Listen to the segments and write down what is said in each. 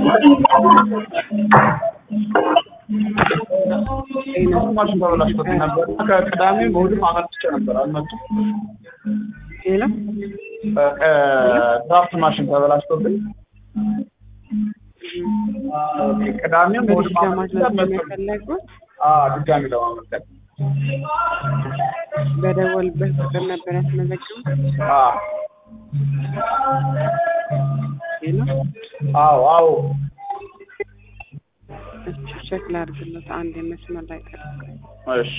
ማሽን ተበላሽቶብኝ ነበር። ከቅዳሜም እሑድም አመጥቼ ነበር አልመጡም። ሌላ ድራፍት ማሽን ተበላሽቶብኝ ቅዳሜም እሑድም በዲሽ አመጥቼ ለማድረግ አልመጡም። የፈለጉት አዎ ድጋሚ ለማመልከት በደወልበት ቁጥር ነበር ያስመዘገቡት። አዎ ሌላ አዎ አዎ እሺ ቼክ ላድርግለት። አንድ የመስመር ላይ ጠብቅ። እሺ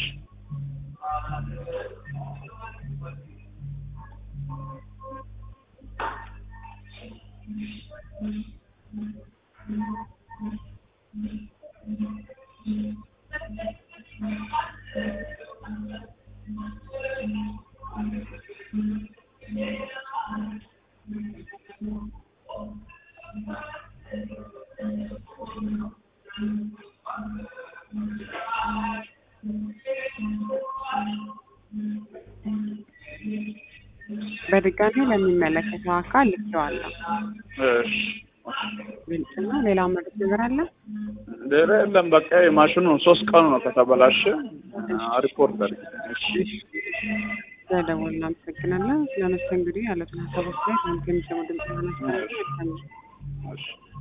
በድጋሚ ለሚመለከተው አካል ልኬዋለሁ። እሺ ግልጽ ነው። ሌላ መረጃ ነገር አለ? ሌላ የለም። በቃ የማሽኑ ሶስት ቀኑ ነው ከተበላሸ ሪፖርት አድርግ። እሺ ስለደወልን እናመሰግናለን። ስለመስተንግዶ ያሉትን ሀሳቦች ላይ ከሚሰሙ ድምጽ ሆነ እሺ